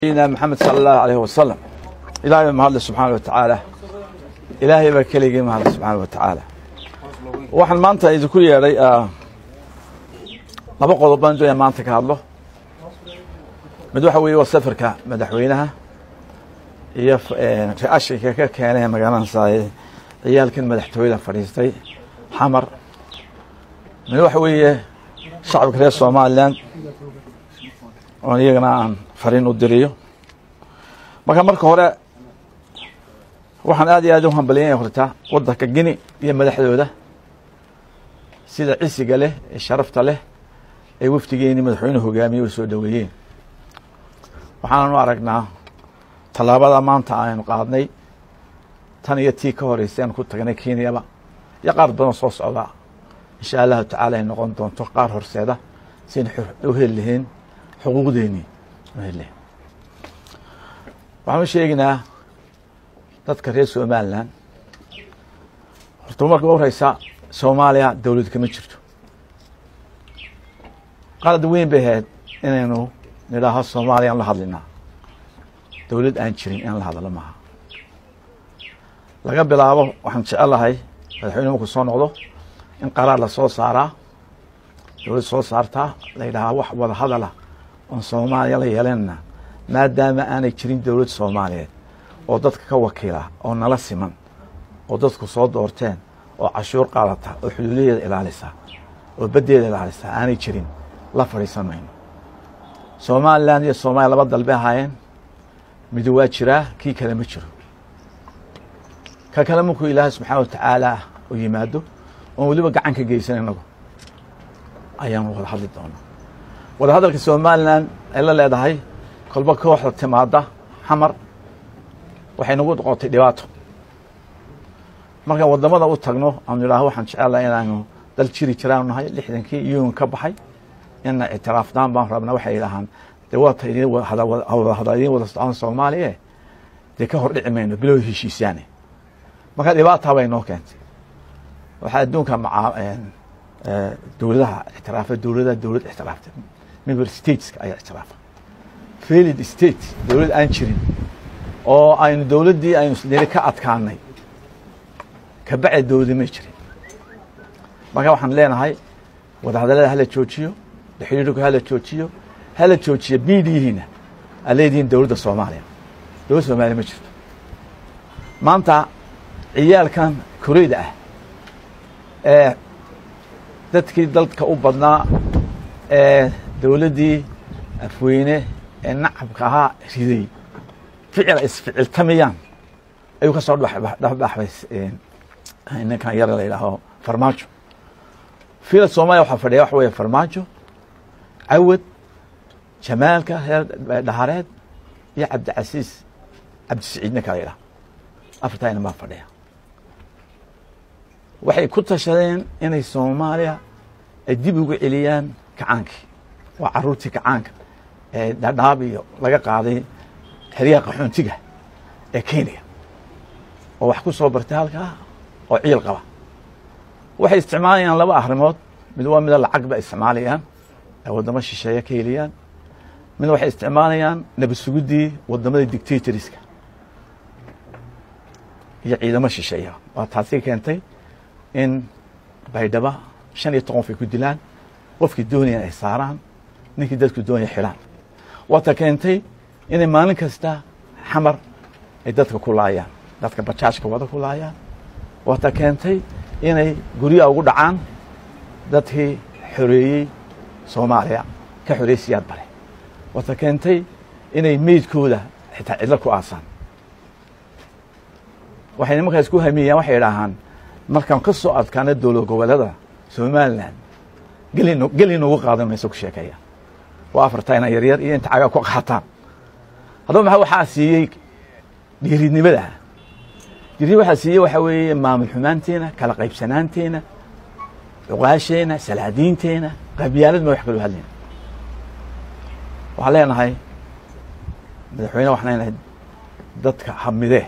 سيدنا محمد صلى الله عليه وسلم ilaahay mahadle subxaana wa tacaala ilaahay baa keligii mahadle subxaana wa tacaala waxaan maanta idinku yeedhay laba qodob baan doonaya maanta ka hadlo mid waxa weeye waa safarka madaxweynaha iyo ra-ashinka ka keenay magaalada ciyaalkan madaxtooyada fadhiistay xamar mid waxa weeye shacabka reer somalilan oon iyagana aan fariin u diriyo marka marka hore waxaan aad iyo aad u hambaliyanya horta wadanka gini iyo madaxdooda sida cisiga leh ee sharafta leh ee wafdigeeni madaxweynuhu hogaamiyey u soo dhoweeyeen waxaanan u aragnaa tallaabada maanta aynu qaadnay tan iyo tii ka horeysay aan ku tagnay kenyaba iyo qaar badan soo socda insha allahu tacaala ay noqon doonto qaar horseeda siaynu u heli lahayn xuquuqdeennii u heli lahayn waxaan u sheeginaa dadka reer somalilan horta marka u horeysa soomaaliya dowlad kama jirto qalad weyn bay ahayd inaynu nidhaaho soomaaliyaan la hadlinaa dowlad aan jirin in la hadlo maaha laga bilaabo waxaan jecelahay madaxweyne markuu soo noqdo in qaraar la soo saaraa dowlad soo saartaa la yidhahaa wax wada hadala oon soomaaliya la yeelanana maadaama aanay jirin dowlad soomaaliyeed oo dadka ka wakiila oo nala siman oo dadku soo doorteen oo cashuur qaadata oo xuduudadeeda ilaalisa oo baddeeda ilaalisa aanay jirin la fadhiisan mayno somalilan iyo soomaaliya laba dalbe ahaayeen midi waa jiraa kii kale ma jiro ka kale markuu ilaahay subxaana wa tacaala u yimaado oon weliba gacan ka geysan inagu ayaanu wada hadli doonaa wada hadalka somalilan ay la leedahay kolba kooxda timaada xamar waxay nagu noqotay dhibaato markaan wadamada u tagno aanu idhaaho waxaan jecelahay inaanu dal jiri jiraanu nahay lixdankii iyuun ka baxay ina ictiraafnaan baan rabnaa waxay idhahaan dee waata idin hada idin wada socon soomaaliya dee ka hor dhici mayno bilow heshiisaane marka dhibaataa bay noo keentay waxaa adduunka maca dowladaha ictiraafa dowladaha dowlad ictiraaftay member stateska ayaa ictiraafa failed state dowlad aan jirin oo aynu dowladdii aynu isniri ka adkaanay kabacdi dowladi may jirin marka waxaan leenahay wadahadallada hala joojiyo xiriirku hala joojiyo hala joojiyo biidiyihiina aa leedihiin dowladda soomaaliya dowladda soomaaliya ma jirto maanta ciyaalkan koreyda ah ee dadkii dalka u badnaa ee dowladdii afweyne ee nacabka ahaa riday ficil ay isficiltamayaan ayuu ka soo dhexbaxbay ninkan yar la yidhaaho farmaajo fiila soomaaliya waxaa fadhiya waxa weeye farmaajo cawad jamaalka reer dhahareed iyo cabdicasiis cabdisiciid ninka la yidhaha afartaa inan baa fadhiya waxay ku tashadeen inay soomaaliya ay dib ugu celiyaan kacaankii waa caruurtii kacaanka ee dhadhaab iyo laga qaaday xeryaha qaxoontiga ee kenya oo wax ku soo bartay halkaa oo ciil qaba waxay isticmaalayaan laba arrimood mid waa mida lacag ba isticmaalayaan ay waddamo shisheeye ka heliyaan mid waxay isticmaalayaan nabad suguddii waddamada dictatoriska iyo ciidamo shisheeya waa taasi keentay in baydhaba shan iyo toqon qof ay ku dilaan qofkii doonayaan ay saaraan ninkii dadku doonaya xilaan waata keentay inay maalin kasta xamar ay dadka ku laayaan dadka bajaajka wada ku laayaan waata keentay inay guryaha ugu dhacaan dadkii xoreeyey soomaaliya ka xoreeyey siyaad bare waata keentay inay meydkooda xitaa cidlo ku aasaan waxay nimankaas ku hamiyaan waxay idhaahaan markaan ka soo adkaana dowlad goboleeda somalilan geli geli noogu qaadan mayso ku sheekeeya waa afartaa ina yaryar iyo inta cagaa ku qaataan haddaba maxaa waxaa siiyey dhiiridnimada dhiirid waxaa siiyey waxaa weeye maamul xumaanteena kala qaybsanaanteena cuqaasheena salaadiinteena qabyaalad ma wax kaloo hadlayna waxaan leenahay madaxweyne waxaan leenahay dadka hamidee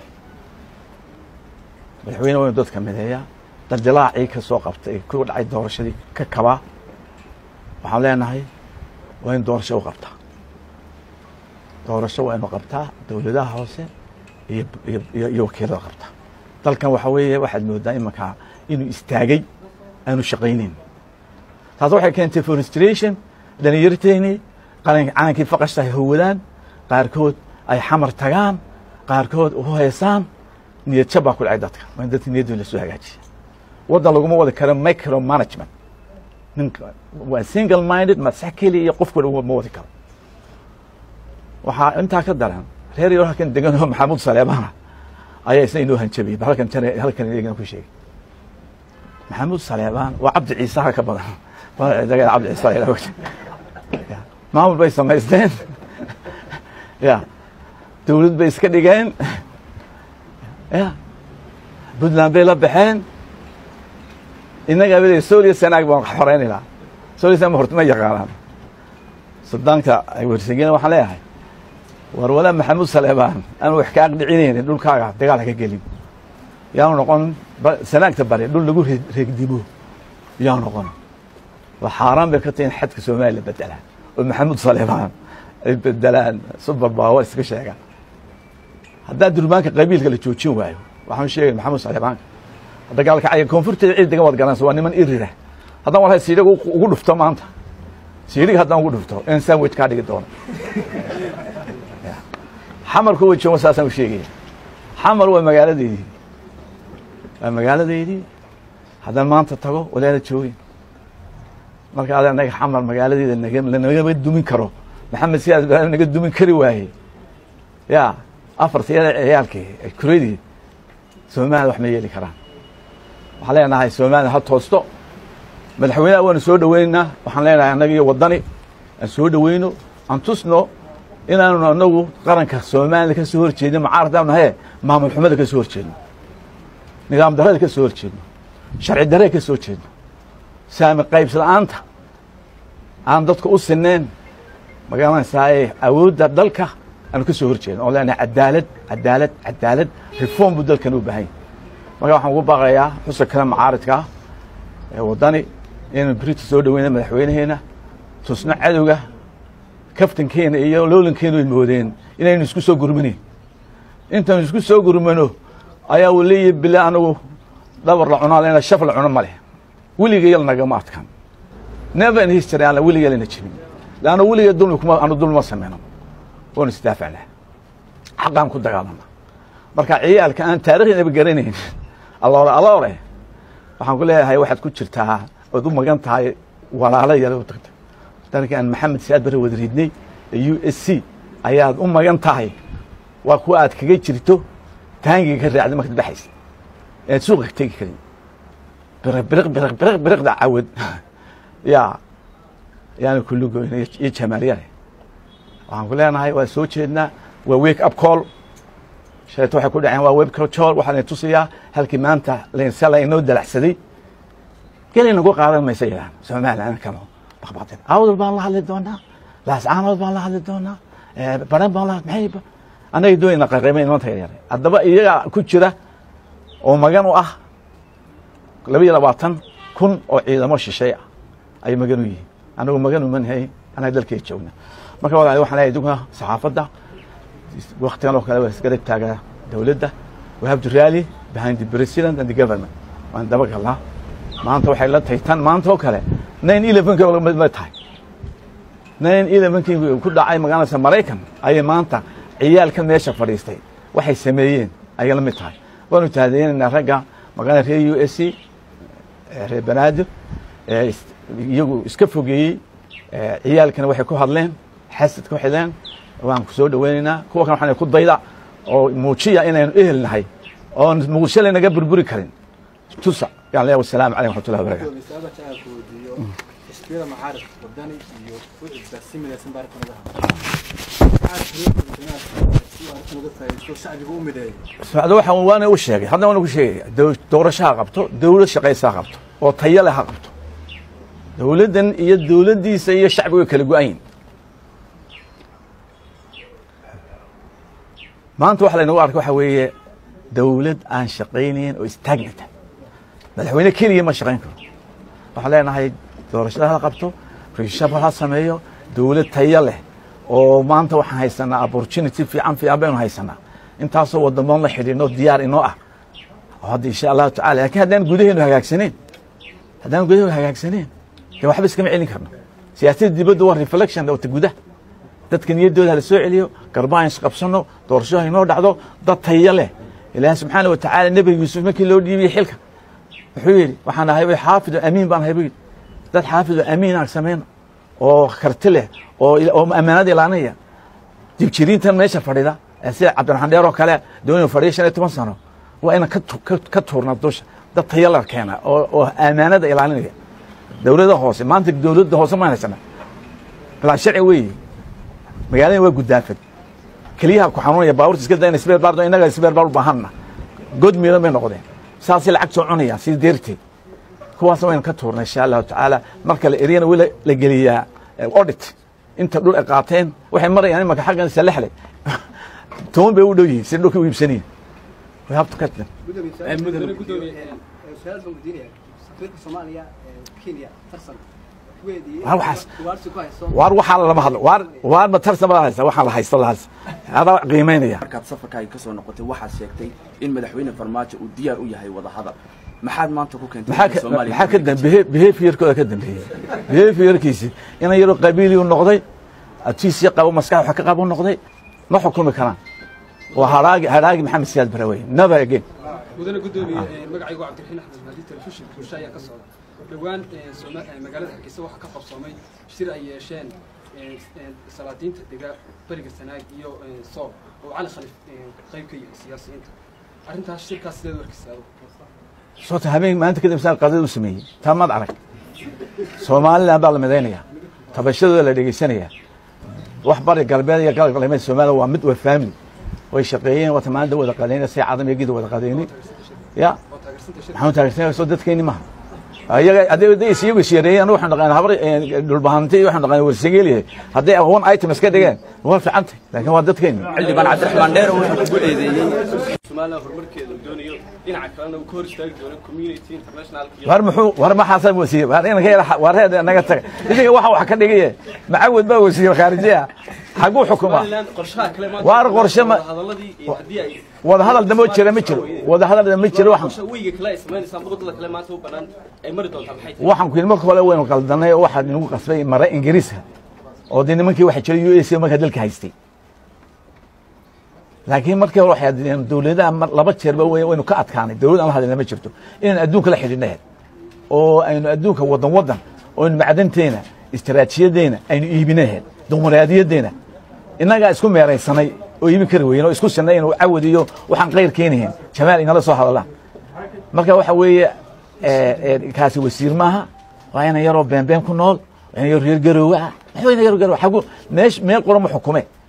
madaxweyne waynu dadka mideeya daldilaacii ka soo qabtay ku dhacay doorashadii ka kabaa waxaan leenahay waa in doorasho u qabtaa doorasho waa inu qabtaa dowladaha hoose iyo iyo iyo wakiilada qabtaa dalkan waxa weeye waxaad moodaa imankaa inuu istaagay aanu shaqayneyn taas waxay keentay forestration dhalinyarteeni calankii faqashta ay howadaan qaarkood ay xamar tagaan qaarkood u heesaan niyad jab baa ku dhacay dadka waa in dadka niyadooda lasoo hagaajiya waddan laguma wadi karo micro management ninka waa single minded masax keliya iyo qofkuna ma wadi karo waxaa intaa ka daran reer yaro halkan degan oo maxamuud saleebana ayaa isna inoo hanjabiyey ba halkan tan halkan iyagana ku sheegay maxamuud saleebaan waa cabdi ciisaha ka badan cabdi ciisa maamul bay samaysteen ya dawlad bay iska dhigeen ya puntland bay la baxeen innaga abada solia sanaag baan xoreynayna solia sanag horta ma yaqaanaan sudaanka ay wersegeen waxaan leeyahay war walaa maxamuud saleebaan aanu wax ka aqdhicinaynin dhulkaaga dagaal haka gelin yaanu noqon sanaagta bari dhul lagu reegdimo yaanu noqon waa xaaraan bay ka tahi in xadka soomaaliya la bedelaa oo maxamuud saleebaan ay bedelaan super power iska sheegaan haddaa durbaanka qabiilka la joojin waayo waxaan sheegay maxamuud saleebaanka dagaalka caya koonfurteeda cid degan waad garanaysa waa niman irira haddaan walahay siidhiga ugu dhufto maanta siidhiga haddaan ugu dhufto in sandwich kaa dhigi doono xamarku wa joogo saasaan u sheegaya xamar waa magaaladeydii waa magaaladeydii haddaan maanta tago walaala joogin marka ada naga xamar magaaladeeda nagama dumin karo maxamed siyaad ibraahim naga dumin kari waaye ya afartiyada ciyaalkii kuradii somaliya wax ma yeeli karaan waxaan leenahay somaliya ha toosto madaxweyneha waanu soo dhoweynaynaa waxaan leenahay annaga iyo waddani aan soo dhoweyno aan tusno inaanu anagu qaranka somaliya ka soo horjeedno macaaradaanu nahaye maamul xumada ka soo horjeedno nidaam darada ka soo horjeedno sharci darada ka soo jeedno saami qaybs la-aanta aan dadka u sineen magaranaysaa awoodda dalka aanu ka soo horjeedno oo leenahay cadaalad cadaalad cadaalad reform buu dalkan u baahan marka waxaan ugu baaqayaa xusa kale macaaridkaa ee waddani inaynu berita soo dhoweyna madaxweynaheena tusno cadowga kaftankeena iyo loolankeenu ay moodeen inaynu isku soo gurmaneyn intaynu isku soo gurmano ayaa uu leeyahy bile anagu dhabar la cunaa lena shaf la cuno ma leh weligayal nagama adkan never in history aan weligayalana jebin leanna weligay dulmi kuma anu dulmi ma sameyno waanu isdaafacnaa xaqaan ku dagaalama marka ciyaalka aan taariikhdaba garanayn aloore aloore waxaan ku leeyahay waxaad ku jirtaa ood u magan tahay walaalo yar u tagta dalka aan maxamed siyaad bare wada ridnay ee u s c ayaad u magan tahay waa kuwa aad kaga jirto taangiga ka raacday markaad baxaysa ead suuqa ka tegi karin biriq biriq biriq biriq biriqda cawad yaa yaana kulli goyna iyo jamaalyare waxaan ku leenahay waa soo jeednaa waa wake up call sheeto waxay ku dhaceen waa wake up call waxaa layn tusayaa halkii maanta laynsa laynoo dalacsaday gelay nagu qaadan maysa yidhahan somaliland kano baqbaqdeen awdal baan la hadli doonaa laascaanood baan la hadli doonaa baran baan la maxay annaga doonayna qaqaymay nimanka yaryar haddaba iyaga ku jira oo magan u ah laba iyo labaatan kun oo ciidamo shishay ah ayay magan u yihiin anagu magan umanhay anaga dalkay joogna marka walaal waxaan leeyahay dugna saxaafadda waktigan oo kale waa isgarab taagaa dowladda we have to rally behind the president and the government waan daba galnaa maanta waxay la tahay tan maanta oo kale nine elevenki ma tahay nine elevenkii ku dhacay magaalada maraykan ayay maanta ciyaalka meesha fadhiistay waxay sameeyeen ayay la mid tahay waanu tahadeynaynaa ragga magaalada reer u s c reer banaadir iyagu iska fogeeyey ciyaalkana waxay ku hadleen xasad ku xidleen waan ku soo dhoweynaynaa kuwa kan waxaan ku dayda oo muujiya inaynu ehel nahay oon muqdisho laynaga burburi karin tusa yaan leeyahay wasalaamu calaykum waxmatullahi wabarakatu xisbiyada macaarid wadani iyo ucibba si midaysan baa arrintan uga hadlay shacbiga u mideeyo socdo waxaan waana u sheegay hadda waana ku sheegaya dow- doorasho ha qabto dowlad shaqaysa ha qabto oo tayo leh ha qabto dowladdan iyo dowladdiisa iyo shacbiga way kala go-ayin maanta waxa laynagu arkay waxa weeye dowlad aan shaqaynayn oo istaagnata madaxweyne keliya ma shaqayn karo waxaan leenahay doorashada ha qabto reshabal ha sameeyo dowlad tayo leh oo maanta waxaan haysanaa opportunity fiican fiican baynu haysanaa intaasoo wadamoon la xidhiidno diyaar inoo ah oo hadda insha allahu tacala lakin haddaan gudaheenu hagaagsaneen haddaan gudaheenu hagaagsaneen dee waxba iskama celin karno siyaasadda dibadda waa reflection wata gudaha dadka niyaddooda hala soo celiyo garbaan isqabsano doorasho haynoo dhacdo dad taya leh ilaahi subxaana wa tacaala nebi yuusuf markii loo dhiibiyey xilka wuxuu yidhi waxaan ahay xaafido amiin baan ahay buu yidhi dad xaafido amiin aan samayno oo karti leh oo oo ammaanada ilaalinaya jibjiriintan meesha fadhida ee sida cabdiraxmaan dheer oo kale doonaya fadhiya shan iyo toban sano waa inaan ka tu- ka- ka tuurnaa dusha dad taya la keena oo oo ammaanada ilaalinaya dowladda hoose maanta dowladda hoose ma haysana bilaa sharci weeye magaalada waa gudaafad keliyaha ku xanuunaya baabuurta iska dayna sbeer baardo innaga sbeer baar u baahanna god miidan bay noqdeen saasay lacag soo cunayaan si deerteed kuwaasna waynu ka tuurnay insha allahu tacaala marka la eryana weli la geliyaa eh, audit inta dhul ay qaateen waxay marayaan imanka xaggan salexle toban bay u dhow yihiin si dhulka u iibsanayin we have to cut them mudane gudoomiye su-aal baan weydiinaya safiirka soomaaliya ee kenya tarsan kuweedii Waa waxaas. ugaarsi ku hayso waar waxaa lama hadlo waar waar ma tarsan baa haysa waxaan la haysto la haysta adaa qiimaynaya markaad safarkaaga ka soo noqotay waxaad sheegtay in madaxweyne farmaajo uu diyaar u yahay wadahadal maxaad maanta ku keentay maxaa ka- Soomaaliya maxaa ka dambeeye behaviorkooda ka dambeeyey behaviorkiisi inan yaroo qabiili u noqday atiisii qabo maskax wax ka qabo noqday ma xukumi karaan waa haraagi haraagi maxamed siyaad barawey never again mudane gudoomiye magacaygu cabdiraxiin axmed maadi telefishin bulsho ayaa ka socda dhowaan Sooma- eh, magaalada hargeysa waxaa ka qabsoomay shir ay yeesheen eh, eh, salaadiinta dega beriga sanaag iyo eh, soob oo cali khalif eh, qayb ka yahay siyaasiyiinta arrintaas shirkaas sideed warkiisa adugu soota habeen maanta kadib saa qadada u sameeyey taa maad arag somaliland baa la midaynaya tabashadooda la dhegeysanaya wax bari galbeed iyo galab galbeed somaliland waa mid waa family way shaqeeyeen wata maanta wada qadayna si cadam iyo gida wada qadayni ya oo taageersanta shirka maxaan taageersanaya soo dadkeeni maha ayaga hadday is iyagu isyareeyeen anigu waxaan dhaqaynaa habar dhulbahante iyo waxaan dhaqaynaa warsangeeliyahay hadday one item iska dhigeen waa fiicantay laakiin waa dadkeeni xildhibaan cabdiraxmaan dheer wuxuu kugu eedeeyey somaliland horumarkeeda doonayo dhinaca kalena uu ka hor istaagi doono community internationalka iyo war muxuu war maxaasaa wasiir war inanka yara war heed naga taga idinka waxa wax ka dhigaye macawad baa wasiir khaarijiya xaguu xukumaa somaliland qorshaha kale maanta Waar qorshe ma- hadalladii iyo haddii ay wada hadal damo jira ma jiro wada hadal ma jiro waxaan qorshe weyga kale ay samaynaysaa muqdada kale maanta u banaan ay mari doontaa maxay tahay waxaan ku yidhi marka hore waynu qaldanay oo waxaa inagu qasbay mare ingiriiska oo dee nimankii waxa jiray u s a markaa dalka haystay laakiin markii hore waxay adeen dowladaha mar laba jeerba way- waynu ka adkaanay dowlad aan la hadlina ma jirto inaan adduunka la xidhiidhnaheed oo aynu adduunka wadan wadan oo aynu macdanteena istaraatiijiyadeena aynu iibinaheed dimuqraadiyadeena innagaa isku meeraysanay oo iibin kari weyn oo isku sinay inuu cawad iyo waxaan qayr keenahayn jamaal inala soo hadallaan marka waxa weeye eh, eh, kaasi wasiir maaha waa ina yaroo beenbeen ku nool waa ina yaroo reer garoowe ah maxaa ina yaroo garoowe xagu meesh meel qura ma xukume